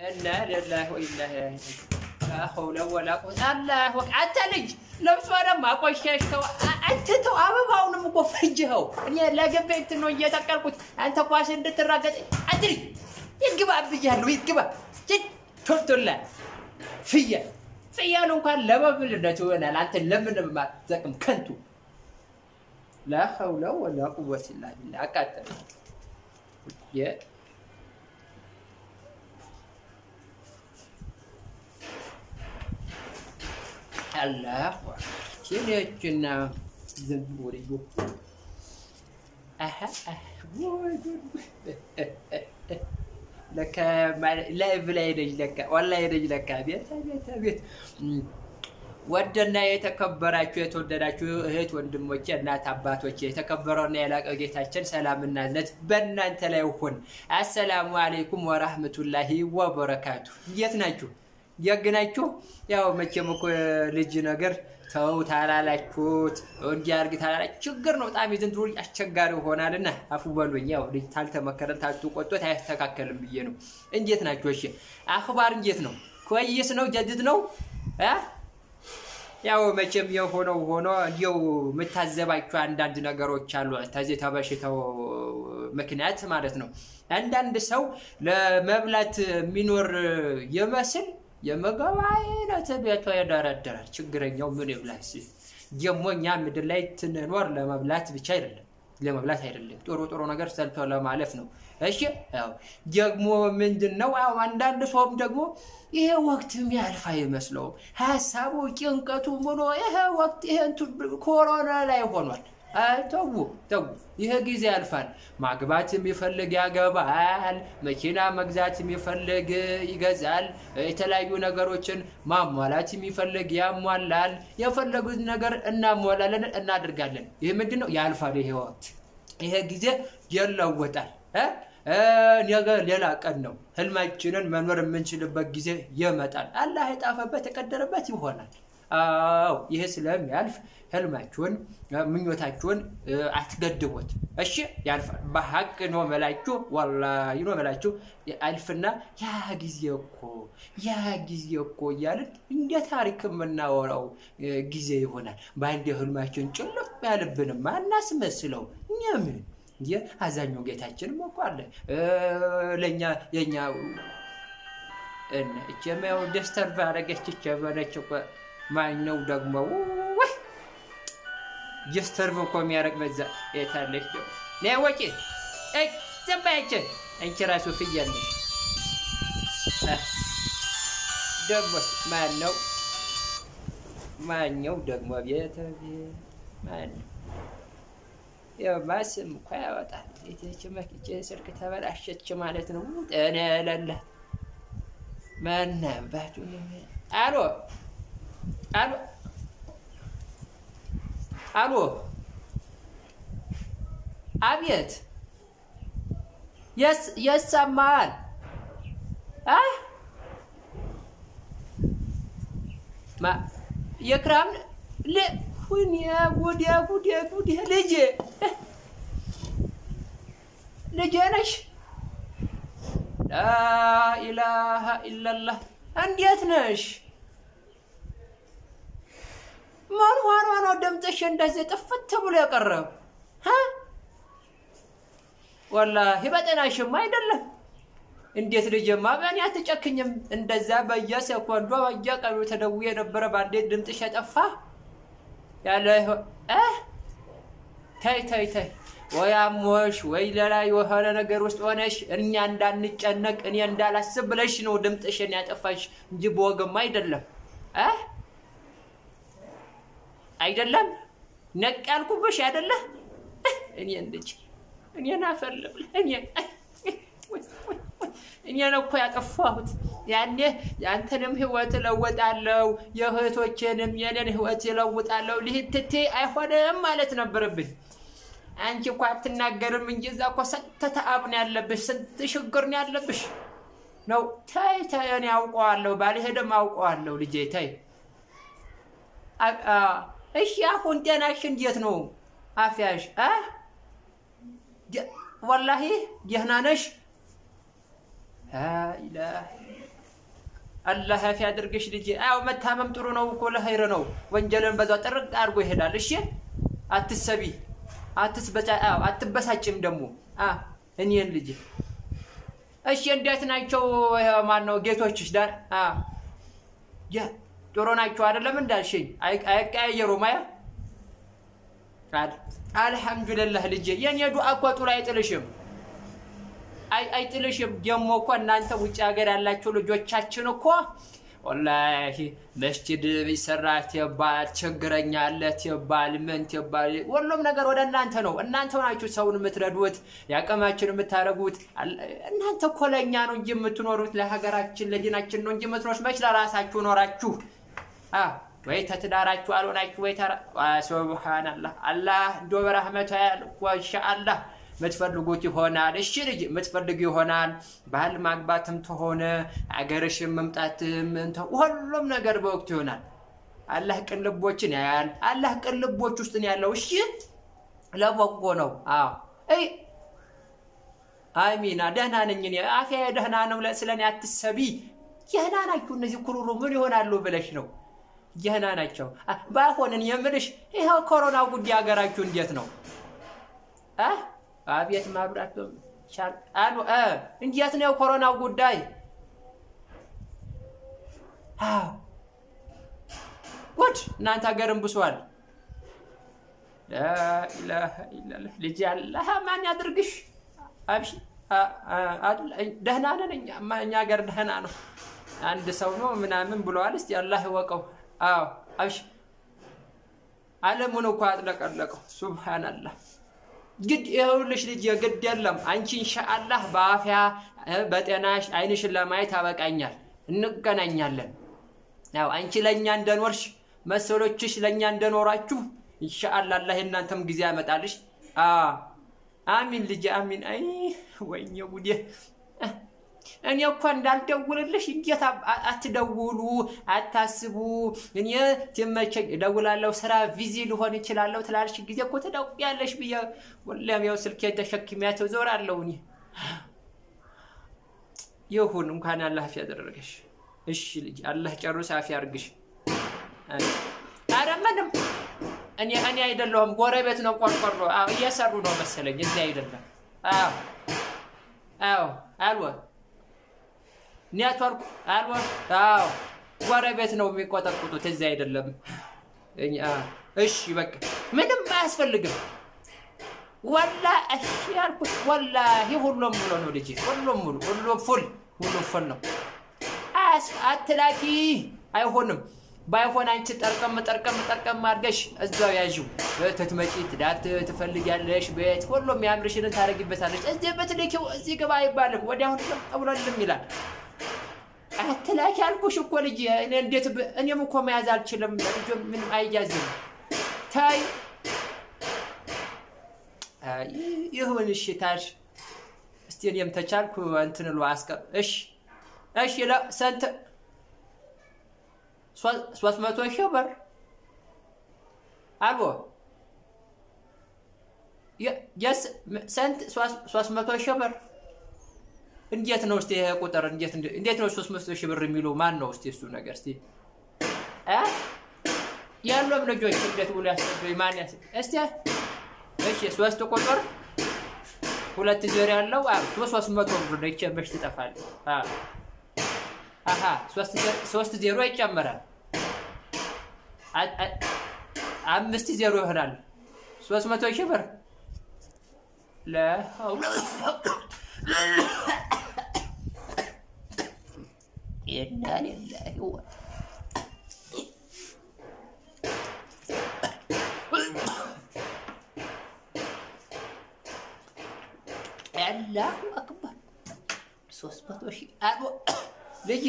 እና ሊላሂ ወኢና ኢለይሂ ላ ሐውለ ወላ ቁወተ አላህ አንተ ልጅ ልብሷንም አቆሸሽከው። አንተ ተው፣ አበባውንም እኮ ፈጅኸው። እኔ ለገበያ እንትን ነው እየተቀልኩት አንተ ኳስ እንድትራገጥ አንተ ልጅ ይግባ ብያለሁ፣ ይግባ ቶልቶላ ፍየል ፍየል እንኳን ለመብልነት ይሆናል። አንተ ለምንም አትጠቅም ከንቱ። ላ ሐውለ ወላ ቁወተ ኢላ ቢላህ አቃጠለ አላህ ችለችና ዝም ወልዩ ለካ ላይቭ ላይ ነች። ለካ ኦንላይን ነች። ለካ ቤት ቤት ቤት ወደና የተከበራችሁ የተወደዳችሁ እህት ወንድሞቼ፣ እናት አባቶቼ የተከበረውና የላቀው ጌታችን ሰላምና እዝነት በእናንተ ላይ ይሁን። አሰላሙ አሌይኩም ወራህመቱላሂ ወበረካቱ። እንዴት ናችሁ? ያግናችሁ ያው መቼም እኮ ልጅ ነገር ተው ታላላችሁት እንዲያርግ ታላላችሁ ችግር ነው። በጣም የዘንድሮ ልጅ አስቸጋሪ ሆናልና አፉ በሉኝ። ያው ልጅ ታልተመከረን ታልተቆጦት አያስተካከልም ብዬ ነው። እንዴት ናችሁ? እሺ አክባር እንዴት ነው? ኮይስ ነው? ጀድድ ነው? ያው መቼም የሆነው ሆኖ እንዲው የምታዘባቸው አንዳንድ ነገሮች አሉ። ከዚህ ተበሽተው ምክንያት ማለት ነው። አንዳንድ ሰው ለመብላት የሚኖር ይመስል የምግብ አይነት ቤቷ ይደረደራል። ችግረኛው ምን ይብላስ? ደግሞ እኛ ምድር ላይ ትንኖር ለመብላት ብቻ አይደለም ለመብላት አይደለም፣ ጥሩ ጥሩ ነገር ሰልቶ ለማለፍ ነው። እሺ ያው ደግሞ ምንድን ነው ያው አንዳንድ ሰውም ደግሞ ይሄ ወቅት የሚያልፍ አይመስለውም። ሀሳቡ ጭንቀቱ ምኖ ይሄ ወቅት ይሄ ኮሮና ላይ ሆኗል። ተዉ ተዉ፣ ይሄ ጊዜ ያልፋል። ማግባት የሚፈልግ ያገባል፣ መኪና መግዛት የሚፈልግ ይገዛል፣ የተለያዩ ነገሮችን ማሟላት የሚፈልግ ያሟላል። የፈለጉት ነገር እናሟላለን፣ እናደርጋለን። ይህ ምንድን ነው? ያልፋል። ይሄ ወቅት ይሄ ጊዜ ይለወጣል። ነገ ሌላ ቀን ነው። ህልማችንን መኖር የምንችልበት ጊዜ ይመጣል። አላህ የጣፈበት የቀደረበት ይሆናል። አዎ ይሄ ስለሚያልፍ ህልማችሁን ምኞታችሁን አትገድቡት። እሺ ያልፋል። በሀቅ ነው መላችሁ፣ ወላሂ ነው መላችሁ። አልፍና ያ ጊዜ እኮ ያ ጊዜ እኮ እያልን እንደ ታሪክ የምናወራው ጊዜ ይሆናል። በአንድ ህልማችን ጭልፍ ያልብንም አናስመስለው። እኛ ምን እንጂ አዛኛው ጌታችንም እኮ አለ ለእኛ የኛ እችም ያው ደስተር ባረገች ቸበነች እኮ ማነው ደግሞ ወይ ጀስተርቭ እኮ የሚያደርግ በዛ የታለች ነ ወጪ ዘባያችን አንቺ ራሱ ፍየል ነሽ። ደግሞ ማነው ማነው ደግሞ ቤተ ማነው ያው ስም እኮ ያወጣል። ቤትች መክቼ ስልክ ተበላሸች ማለት ነው። ጤና የሌላት ማናባቱ አሎ አሎ አሎ፣ አቤት፣ የሰማል የክራም ሁን ጉድ ጉድ ጉድ ልጄ ልጄ ነሽ? ላኢላሃ ኢለላህ እንዴት ነሽ? ምን ሆኖ ነው ድምፅሽ እንደዚህ ጥፍት ብሎ የቀረው? ወላሂ በጤናሽማ አይደለም። እንዴት ልጅማ በእኔ አትጨክኝም? እንደዛ በየሴኮንዷ በየቀኑ ተደውዬ የነበረ በአንዴ ድምፅሽ የጠፋ ያለ ተይ ተይ ተይ፣ ወይ አሞሽ ወይ ሌላ የሆነ ነገር ውስጥ ሆነሽ እኛ እንዳንጨነቅ እኔ እንዳላስብ ብለሽ ነው ድምፅሽን ያጠፋሽ እንጂ በወግማ አይደለም አይደለም ነቅ ያልኩብሽ አይደለ? እኔን ልጅ እኔን አፈልብል እኔ እኔን እኮ ያጠፋሁት ያኔ የአንተንም ህይወት እለውጣለሁ የእህቶቼንም የኔን ህይወት እለውጣለሁ ልህትቴ አይሆንም ማለት ነበረብኝ። አንቺ እኮ አትናገርም እንጂ እዛ እኮ ስንት ተአብ ነው ያለብሽ፣ ስንት ችግር ነው ያለብሽ ነው። ተይ ተይ፣ እኔ አውቀዋለሁ፣ ባልሄድም አውቀዋለሁ። ልጄ ተይ። እሺ አሁን ጤናሽ እንዴት ነው? አፍያሽ ወላሂ ደህና ነሽ? አላህ ያፊ አድርግሽ ልጄ። አዎ መታመም ጥሩ ነው እኮ ለኸይር ነው። ወንጀልን በዛው ጥርቅ አድርጎ ይሄዳል። እሺ አትሰቢ፣ አትስበጫ፣ አዎ አትበሳጭም ደግሞ አ እኔን ልጄ። እሺ እንዴት ናቸው? ማን ነው ጌቶችሽ? ዳ አ ያ ጥሩ ናቸው አይደለም እንዳልሽኝ አይቀያየሩም። አያ አልሐምዱሊላህ ልጄ። የኔ ዱዓ እኮ ጥሩ አይጥልሽም አይጥልሽም። ደግሞ እኮ እናንተ ውጭ ሀገር ያላችሁ ልጆቻችን እኮ ወላሂ መስጂድ ቢሰራ ትባል ችግረኛ አለ ትባል ምን ትባል፣ ሁሉም ነገር ወደ እናንተ ነው። እናንተ ናችሁ ሰውን የምትረዱት ያቀማችን የምታደርጉት። እናንተ እኮ ለእኛ ነው እንጂ የምትኖሩት ለሀገራችን ለዲናችን ነው እንጂ የምትኖሩት። መች ለራሳችሁ ኖራችሁ ወይ ተትዳራችሁ አልሆናችሁ ወይ ተራ ሱብሃነላህ አላህ እንዶ በረህመቱ ኢንሻአላህ የምትፈልጉት ይሆናል። እሺ ልጅ የምትፈልጉ ይሆናል። ባህል ማግባትም ተሆነ አገርሽን መምጣትም ሁሉም ነገር በወቅቱ ይሆናል። አላህ ቅልቦችን ያያል። አላህ ቅልቦች ውስጥ ነው ያለው። እሺ ለበጎ ነው። አዎ አይ አሚና ደህና ነኝ እኔ አፍያ ደህና ነው። ስለ እኔ አትሰቢ። ደህና ናችሁ እነዚህ ኩሩሩ ምን ይሆናሉ ብለሽ ነው። ደህና ናቸው። ባይሆንን የምልሽ ይኸው ኮሮናው ጉዳይ ሀገራችሁ እንዴት ነው? አቤት ማብራት አሉ እንዴት ነው የኮሮናው ጉዳይ? ጉድ እናንተ ሀገርም ብሷል። ላኢላሃ ኢለላህ ልጅ አላህ ማን ያድርግሽ። አብሽ ደህና ነን እኛ ሀገር ደህና ነው። አንድ ሰው ነው ምናምን ብለዋል። እስቲ አላህ ይወቀው። አዎ አብሽ ዓለሙን እኮ አጥለቀለቀው። ሱብሃንአላህ ግድ ይኸውልሽ ልጅ የግድ የለም አንቺ ኢንሻአላህ በአፍያ በጤናሽ አይንሽን ለማየት አበቃኛል። እንገናኛለን። ያው አንቺ ለእኛ እንደኖርሽ መሰሎችሽ ለእኛ እንደኖራችሁ ኢንሻአላህ አላህ የእናንተም ጊዜ ያመጣልሽ። አሚን ልጅ አሚን። አይ ወይኔ ጉዴ! እኔ እኮ እንዳልደውልልሽ እንዴት አትደውሉ፣ አታስቡ። እኔ ትመቸኝ እደውላለሁ፣ ስራ ቪዚ ልሆን እችላለሁ ትላልሽ ጊዜ እኮ ትደውያለሽ ብዬ ወላሂ ያው ስልኬን ተሸክሚያት እዞራለሁ። እኔ ይሁን እንኳን አላህ አፊ ያደረገሽ። እሺ ልጅ አላህ ጨርሶ አፊ ያርግሽ። ኧረ ምንም እኔ እኔ አይደለሁም ጎረቤት ነው ቆርቆሮ እየሰሩ ነው መሰለኝ። እዚህ አይደለም። አዎ አዎ አልወ ኔትወርክ አልወ አዎ ጎረቤት ነው የሚቆጠቁጡት። እዚህ አይደለም። እሺ በቃ ምንም አያስፈልግም። ወላ እሺ ያልኩት ወላሂ ሁሉም ሙሉ ነው ልጅ፣ ሁሉም ሙሉ፣ ሁሉም ፉል፣ ሁሉም ፉል ነው። አትላኪ አይሆንም። ባይሆን አንቺ ጠርቀም ጠርቀም ጠርቀም አድርገሽ እዛው ያዥው። ትትመጪ ትዳር ትፈልጊያለሽ፣ ቤት ሁሉም ያምርሽንን ታደርጊበታለሽ። እዚህ በትልኪው እዚህ ግባ አይባልም። ወዲያሁን ጠብሎልም ይላል። አትላኪ አልኩሽ እኮ ልጅ። እኔ እንዴት እኔም እኮ መያዝ አልችልም። ልጆ ምንም አይያዝም። ታይ ይሁን እሺ። ታሽ እስቲ እኔም ተቻልኩ እንትን ሉ አስቀር እሺ፣ እሺ ለሰንት ሶስት መቶ ሺህ ብር አልቦ ስንት? ሶስት መቶ ሺህ ብር እንዴት ነው እስቲ ይሄ ቁጥር እንዴት እንዴት ነው ሶስት መቶ ሺህ ብር የሚሉ ማን ነው እስቲ እሱ ነገር እስቲ ያሉም ልጆች እንዴት ብሎ ያስረዱኝ ማን ያስ እስቲ እሺ ሶስት ቁጥር ሁለት ዜሮ ያለው ሶስት መቶ ብር ነው ይቼ መች ትጠፋለች አሀ ሶስት ዜሮ ይጨምራል። አምስት ዜሮ ይሆናል። ሶስት መቶ ሺህ ብር አላሁ አክበር ሶስት መቶ ሺህ ልጅ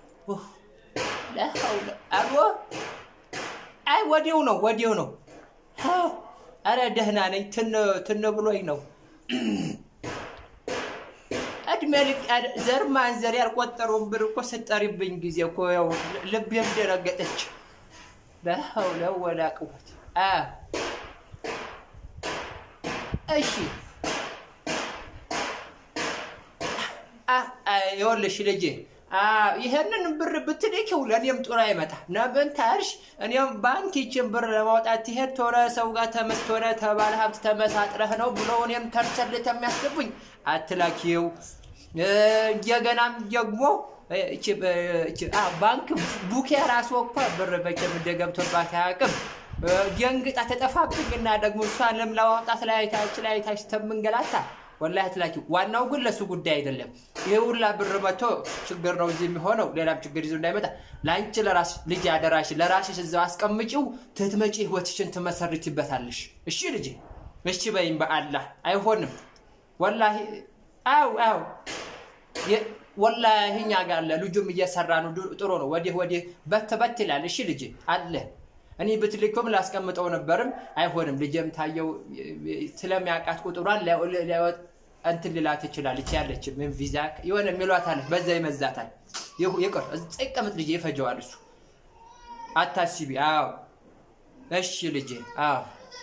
ለሐውለ አቦ አይ ወዲያው ነው ወዲያው ነው። አረ ደህና ነኝ። ትን ትን ብሎኝ ነው። እድሜ ልክ ዘር ማንዘር ያልቆጠረውን ብር እኮ ስጠሪብኝ ጊዜ እኮ ያው ልቤም ደረገጠች። ለሐውለ ወላ ቅወት እሺ ይኸውልሽ ልጄ ይሄንን ብር ብትልኪው ለእኔም ጥሩ አይመጣ ነብን ታርሽ እኔም ባንክ ይችን ብር ለማውጣት ትሄድ ቶረ ሰው ጋር ተመስቶነ ተባለ ሀብት ተመሳጥረህ ነው ብሎ እኔም ከርቸልት የሚያስገቡኝ አትላኪው። እንደገናም ደግሞ ባንክ ቡኬ ራሱ እኮ ብር በቸም እንደገብቶባት አያውቅም። ደንግጣ ተጠፋብኝ እና ደግሞ እሷንም ለማውጣት ላይ ታች ላይ ታች ተምንገላታ ወላሂ አትላኪው። ዋናው ግን ለሱ ጉዳይ አይደለም። ይሄ ሁላ ብር መቶ ችግር ነው እዚህ የሚሆነው። ሌላም ችግር ይዞ እንዳይመጣ ለአንቺ ለራስ ልጅ አደራሽ ለራስሽ እዛው አስቀምጪው። ትትመጪ ህይወትሽን ትመሰርችበታለሽ። እሺ ልጅ እሺ በይም በአላህ አይሆንም። ወላሂ አው አው ወላሂ እኛ ጋር አለ ልጁም እየሰራ ነው። ጥሩ ነው። ወዲህ ወዲህ በት በት ይላል። እሺ ልጅ አለ እኔ ብትልኩም ላስቀምጠው ነበርም አይሆንም። ልጅም ታየው ስለሚያውቃት ቁጥሯን እንትን ልላት ትችላለች። ያለች ምን ቪዛ የሆነ የሚሏት አለ፣ በዛ ይመዛታል። ይቅር ይቀመጥ ልጅ ይፈጀዋል እሱ አታስቢ። አዎ እሺ ልጅ አዎ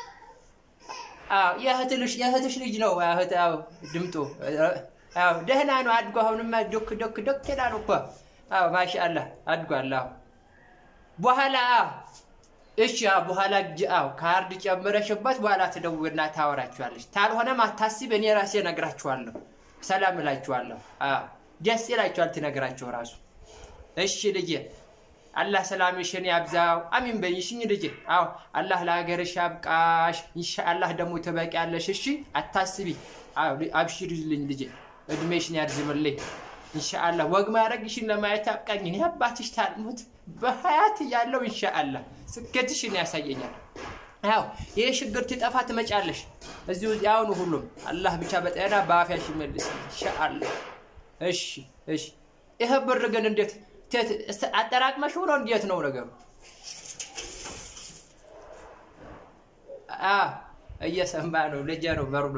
አዎ የእህትሽ ልጅ ነው። እህት አዎ ድምጡ አዎ ደህና ነው አድጎ አሁንማ ዶክ ዶክ ዶክ ይላል እኮ አዎ ማሻአላህ አድጓል። አዎ በኋላ እሺ በኋላ አዎ ካርድ ጨምረሽበት በኋላ ትደውልና ታወራችኋለች። ታልሆነም አታስብ፣ እኔ ራሴ እነግራችኋለሁ፣ ሰላም እላችኋለሁ። አዎ ደስ ይላችኋል ትነግራችሁ ራሱ። እሺ ልጄ አላህ ሰላምሽን ያብዛው። አሚን በይሽኝ ልጄ። አዎ አላህ ለሀገርሽ ያብቃሽ። ኢንሻአላህ ደግሞ ትበቂያለሽ። እሺ አታስቢ። አዎ አብሽሪልኝ ልጄ፣ እድሜሽን ያርዝምልኝ። ኢንሻአላህ ወግ ማድረግሽን ለማየት ያብቃኝ። እኔ አባትሽ ታልሙት በሀያት እያለሁ ኢንሻአላህ ስኬትሽን ያሳየኛል። ያው ይሄ ችግር ትጠፋ ትመጫለሽ። እዚሁ ያውኑ ሁሉም አላህ ብቻ በጤና በአፍያሽ ይመልስ ኢንሻአላህ። እሺ እሺ። ይሄ ብር ግን እንዴት አጠራቅመሽ ሆኖ እንዴት ነው ነገሩ? እየሰማ ነው ልጄ ነው በሩዶ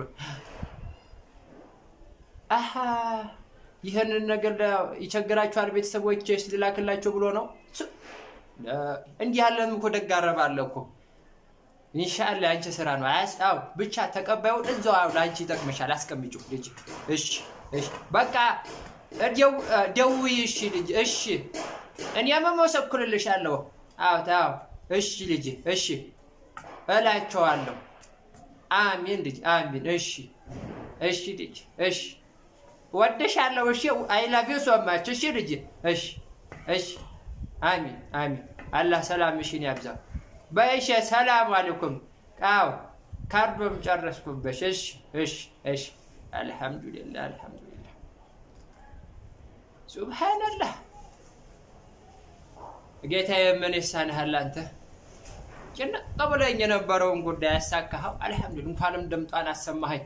አሀ ይህንን ነገር ይቸግራችኋል ቤተሰቦች ልላክላቸው ብሎ ነው። እንዲህ ያለን እኮ ደግ አረባለ እኮ ኢንሻአላህ አንቺ ስራ ነው። አያስጣው ብቻ ተቀባዩን እዛው ለአንቺ ይጠቅመሻል። አስቀምጪው ልጅ። እሺ እሺ፣ በቃ ደውዪ። እሺ ልጅ፣ እሺ እኔ መመሰክርልሻለሁ። አዎ አዎ፣ እሺ ልጅ፣ እሺ እላቸዋለሁ። አሚን ልጅ፣ አሚን። እሺ እሺ ልጅ፣ እሺ ወደሻለሁ። እሺ አይ ላቭ ዩ ሶ ማች። እሺ ልጅ፣ እሺ እሺ። አሚን አሚን። አላህ ሰላምሽን ያብዛው። በእሺ ሰላም አለይኩም። አዎ ካርዶም ጨረስኩበሽ። እሺ እሺ እሺ። አልሐምዱሊላህ አልሐምዱሊላህ። ሱብሃንአላህ። ጌታዬ ምን ይሳንሃል አንተ? ጭንቅ ብለኝ የነበረውን ጉዳይ ያሳካኸው። አልሐምዱሊላህ። እንኳንም ድምጧን አሰማኸኝ።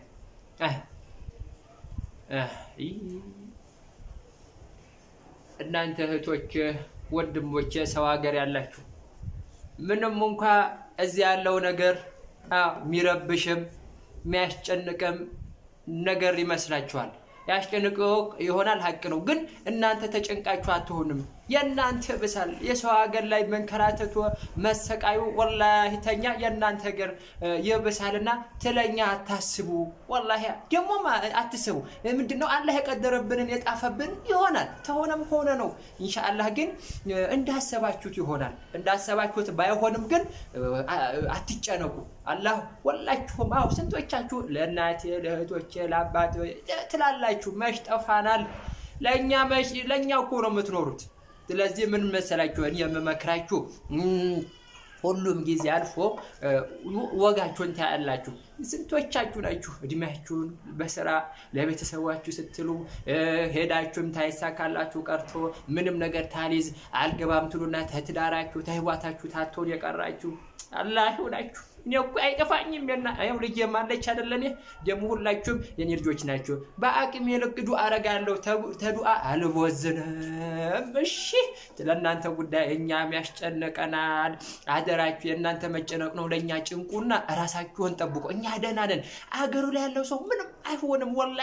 እናንተ እህቶች ወንድሞቼ፣ ሰው ሀገር ያላችሁ ምንም እንኳ እዚህ ያለው ነገር የሚረብሽም የሚያስጨንቅም ነገር ይመስላችኋል። ያስጨንቀው ይሆናል፣ ሀቅ ነው። ግን እናንተ ተጨንቃችሁ አትሆንም። የእናንተ ብሳል። የሰው ሀገር ላይ መንከራተቱ መሰቃዩ ወላሂ ተኛ የእናንተ ሀገር ይብሳልና ትለኛ አታስቡ። ወላሂ ደግሞ አትስቡ። ምንድነው አላህ የቀደረብንን የጣፈብን ይሆናል። ተሆነም ሆነ ነው። ኢንሻአላህ ግን እንዳሰባችሁት ይሆናል። እንዳሰባችሁት ባይሆንም ግን አትጨነቁ። አላህ ወላችሁም አው ስንቶቻችሁ ለእናቴ ለእህቶቼ ለአባቴ ትላላችሁ መች ጠፋናል። ለእኛ መች ለእኛ እኮ ነው የምትኖሩት። ስለዚህ ምን መሰላችሁን የምመክራችሁ ሁሉም ጊዜ አልፎ ወጋችሁን ታያላችሁ። ስንቶቻችሁ ናችሁ እድሜያችሁን በስራ ለቤተሰባችሁ ስትሉ ሄዳችሁም ታይሳካላችሁ ቀርቶ ምንም ነገር ታሊዝ አልገባም ትሉና ተትዳራችሁ ተህዋታችሁ ታቶን የቀራችሁ አላህ ይሁናችሁ። እኔ እኮ አይጠፋኝም። ና ይኸው ልጄ ማለች አይደለ? እኔ ደግሞ ሁላችሁም የኔ ልጆች ናቸው። በአቅሜ ልክ ዱአ አረጋለሁ። ተዱአ አልቦዝንም። እሺ፣ ለእናንተ ጉዳይ እኛም ያስጨነቀናል። አደራችሁ፣ የእናንተ መጨነቅ ነው ለእኛ ጭንቁና ራሳችሁን ጠብቆ እኛ ደህና ነን። አገሩ ላይ ያለው ሰው ምንም አይሆንም። ወላሂ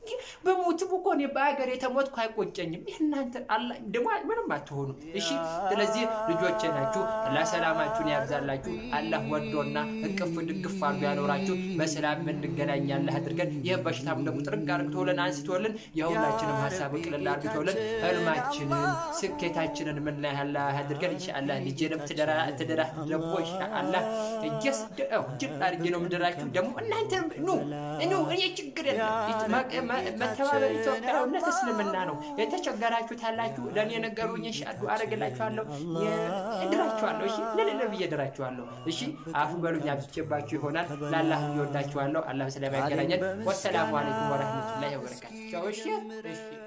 በሞትም እኮ እኔ በሀገር የተሞትኩ አይቆጨኝም። ይህ እናንተ አላ ደግሞ ምንም አትሆኑ። እሺ ስለዚህ ልጆቼ ናችሁ። አላህ ሰላማችሁን ያብዛላችሁ። አላህ ወዶና እቅፍ ድግፍ አድርጎ ያኖራችሁ። በሰላም እንገናኝ አላህ አድርገን። ይህ በሽታም ደግሞ ጥርቅ አርግቶልን አንስቶልን የሁላችንም ሀሳብ ቅልል አርግቶልን ህልማችንን ስኬታችንን ምን ላይ አላህ አድርገን ኢንሻአላህ ልጄንም ትደራ ትደራ ደግሞ ኢንሻአላህ እጀስ ጅብ አድርጌ ነው ምድራችሁ። ደግሞ እናንተም ኑ ኑ እኔ ችግር የለም መተባበር ኢትዮጵያዊነት እስልምና ነው። የተቸገራችሁት አላችሁ ለእኔ ነገሩኝ። እሺ አዱ አረግላችኋለሁ፣ እድራችኋለሁ። እሺ ለሌለ ብዬ እድራችኋለሁ። እሺ አፉ በሉኝ፣ አብዝቼባችሁ ይሆናል። ለአላህ እወዳችኋለሁ። አላህ ስለሚያገናኘን። ወሰላሙ አለይኩም ወረህመቱላሂ ወበረካቱ። እሺ እሺ